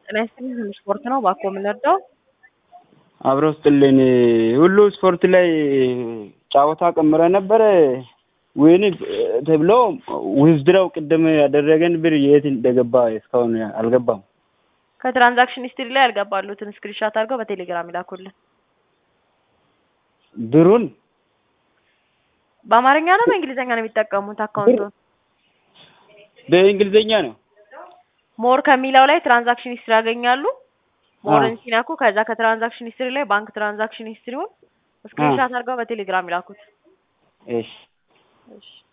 ጤና ይስጥልኝ ሁሉ ስፖርት ነው እባክዎ ምን ልርዳዎ? አብሮ ስጥልኝ ሁሉ ስፖርት ላይ ጨዋታ ቀምረ ነበረ ወይን ተብሎ ዊዝድሮው ቅድም ያደረገን ብር የት እንደገባ እስካሁን አልገባም። ከትራንዛክሽን ሂስትሪ ላይ ያልገባሉትን ስክሪንሻት አድርገው በቴሌግራም ይላኩልን። ብሩን በአማርኛ ነው በእንግሊዝኛ ነው የሚጠቀሙት አካውንቱን? በእንግሊዝኛ ነው። ሞር ከሚለው ላይ ትራንዛክሽን ሂስትሪ ያገኛሉ። ሞርን ሲነኩ ከዛ ከትራንዛክሽን ሂስትሪ ላይ ባንክ ትራንዛክሽን ሂስትሪውን ስክሪንሻት አድርገው በቴሌግራም ይላኩት። እሺ እሺ